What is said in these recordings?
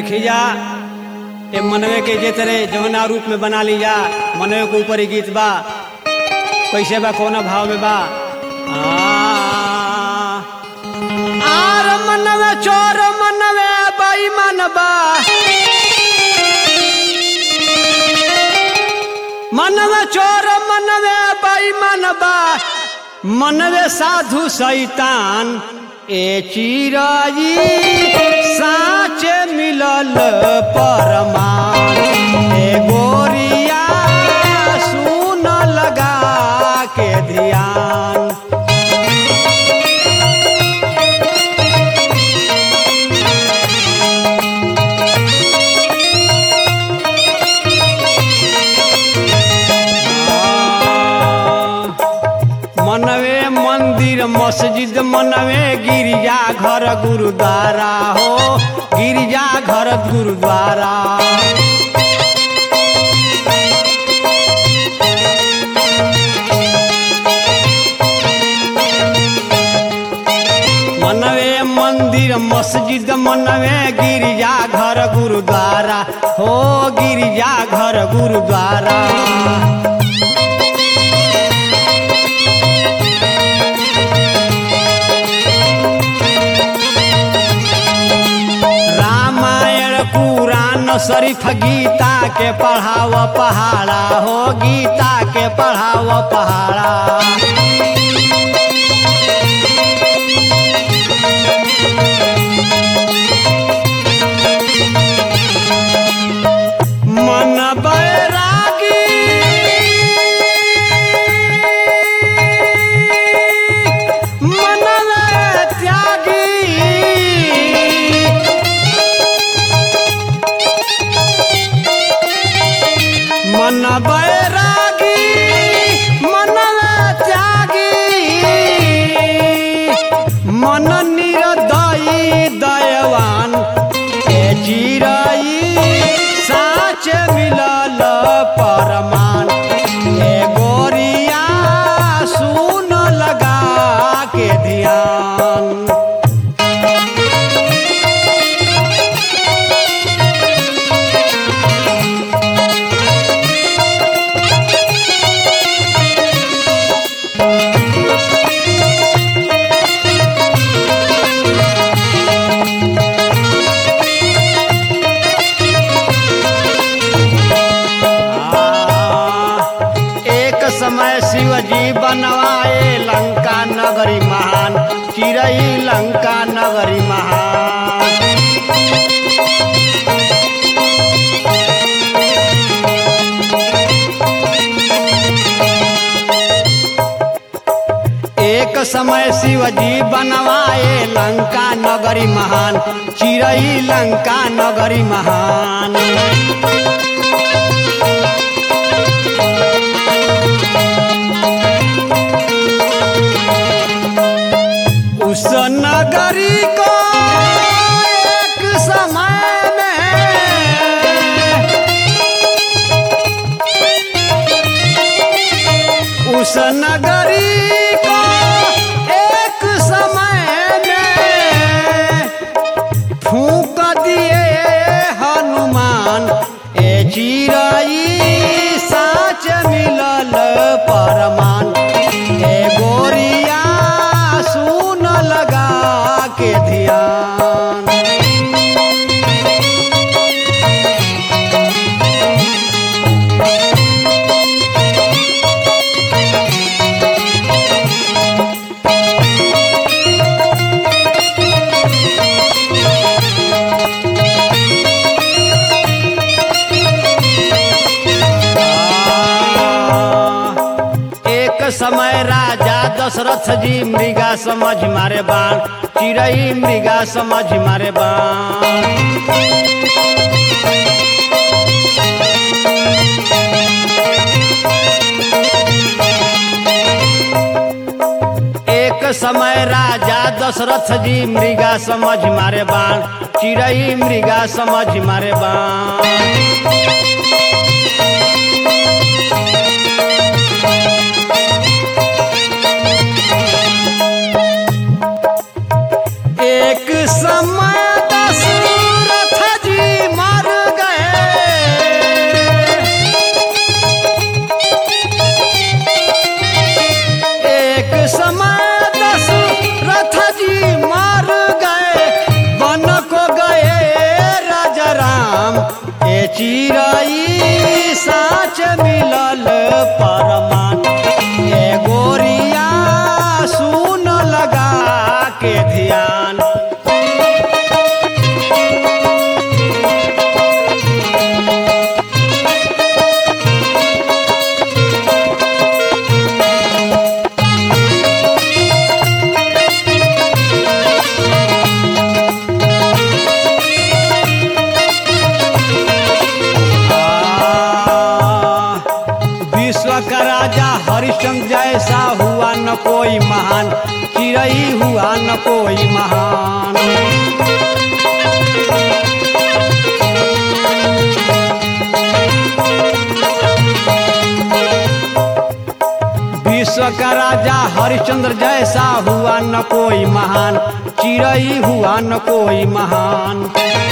देखी जा ए मनवे के जे तरह जवना रूप में बना ली जा मनवे के ऊपर ही गीत बा कैसे बा कौना भाव में बा आ, आर मनवे चोर मनवे बेईमान बा मनवे चोर मनवे बेईमान बा मनवे साधु शैतान ए चिराई साचे मिलल परमान ए गोरिया सुन लगा के ध्यान मनवे मंदिर मस्जिद मनवे गिरजा घर गुरुद्वारा हो गिरजा घर गुरुद्वारा मनवे मंदिर मस्जिद मनवे गिरजा घर गुरुद्वारा हो गिरजा घर गुरुद्वारा रामायण पुराण शरीफ गीता के पढ़ाव पहाड़ा हो गीता के पढ़ाव पहाड़ा मन बैरागी मनवे त्यागी मन बैरागी मन त्यागी मन निरदयी दयवान ए चिराई साच मिलल परमान ए गोरिया सुन लगा के ध्यान एक समय शिवजी बनवाए लंका नगरी महान चिरई लंका नगरी महान एक समय शिवजी बनवाए लंका नगरी महान चिरई लंका नगरी महान उस नगरी को एक समय में उस नगरी को एक समय में फूक दिए हनुमान ए चिराई साच मिलल परमान ए गोरिया सुन लगा के ध्यान एक समय राजा दशरथ जी मृगा समझ मारे बाण चिड़ई मृगा समझ मारे बाण एक समय राजा दशरथ जी मृगा समझ मारे बाण चिड़ई मृगा समझ मारे बाण एक समय दशरथ जी चिरई साच मिलल परमान ए गोरिया सुन लगा के ध्यान आ, विश्व का राजा हरिश्चंद्र जैसा हुआ न कोई महान चिरई हुआ न कोई महान विश्व का राजा हरिश्चंद्र जैसा हुआ न कोई महान चिरई हुआ न कोई महान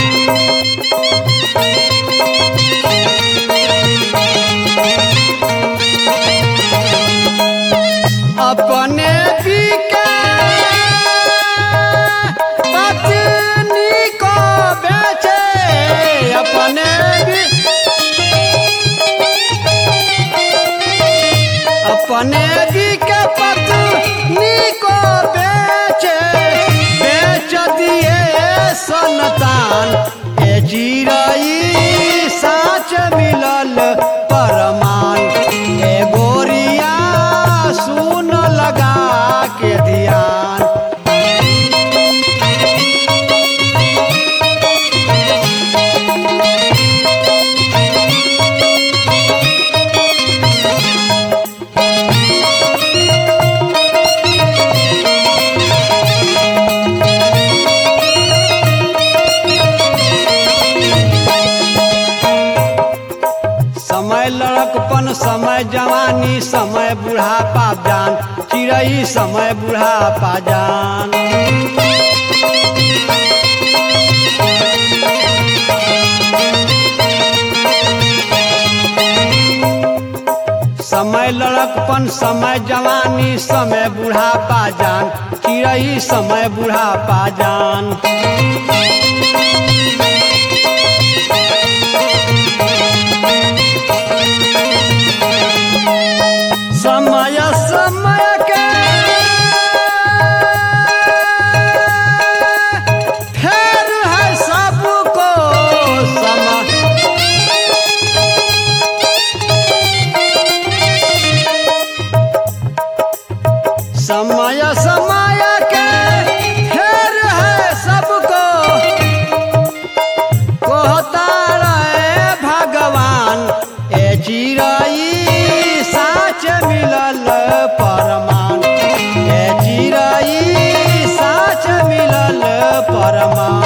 अपने पीके पत्नी को बेचे अपने भी अपने भी के पत्नी को बेचे बेच दिए सनतान ए जीरई साच मिलल परमान ए गोरिया सुन लगा के ध्यान समय लड़कपन समय जवानी समय बुढ़ापा जान चिड़ई समय बुढ़ापा जान समय लड़कपन समय जवानी समय बुढ़ापा जान चिड़ई समय बुढ़ापा जान समय समय के फेर है सबको समय समय समय के फेर है सबको कहता रहे भगवान ए चिरई साच मिलल परमान ए चिरई साच मिलल परमान